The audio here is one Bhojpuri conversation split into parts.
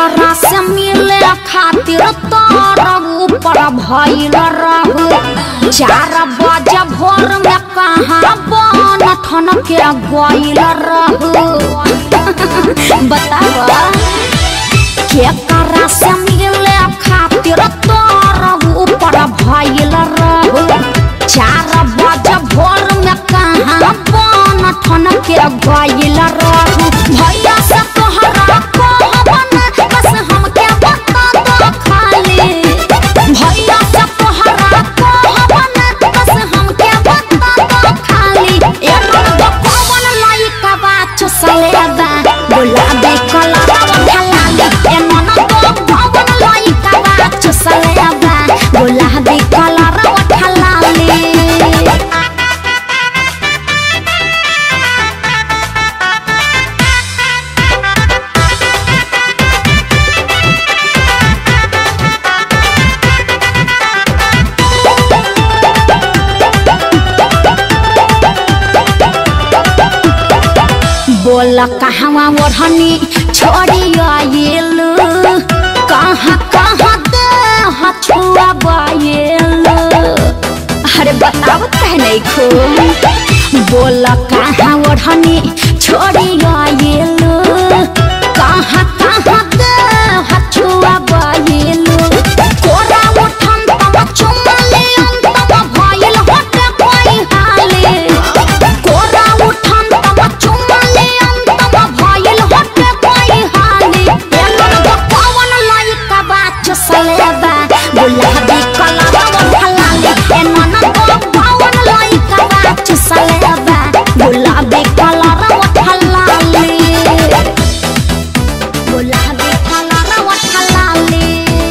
केकरा से मिले खातिर तार ऊपर भइल रहू चार बजे भोर में कहाँ बन ठन के गइल रहू बतावा केकरा से मिले खातिर तार ऊपर भइल रहू चार बजे भोर में कहाँ बन ठन के गइल रहू भैया से तोहरा कहबन बस हमके बता दो खाली भैया से तोहरा कहबन बस हमके बता दो खाली ए नंद कौन लइका बा चुसलेबा गुलाबी कलर ढलाली ए नंद कौन लइका बा चुसलेबा गुलाबी कलर ढलाली बोल कहवा ओढ़नी छोड़ी आयल कहाँ कहाँ दे हछुआ बायल अरे बताओ कह नहीं खो बोल कहाँ ओढ़नी छोड़ी आयल कहाँ कहाँ दे हछुआ बायल कोरा उठन तम चुमले अंतम भइल होते कोई हाले कोरा उठन तम चुमले अंतम भइल होते कोई हाले ए नंद कौन लइका बा चुसलेबा गुलाबी कलर ढलाली ए नंद कौन लइका बा चुसलेबा गुलाबी कलर ढलाली गुलाबी कलर ढलाली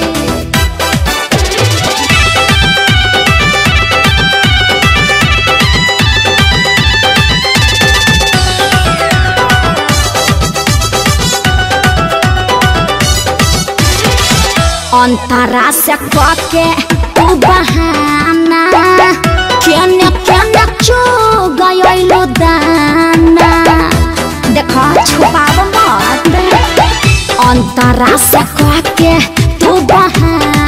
अंतरा से कके तू बहाना केने केने चो गयलो दाना देखो छुपाव मत अंतरा से कके तू बहाना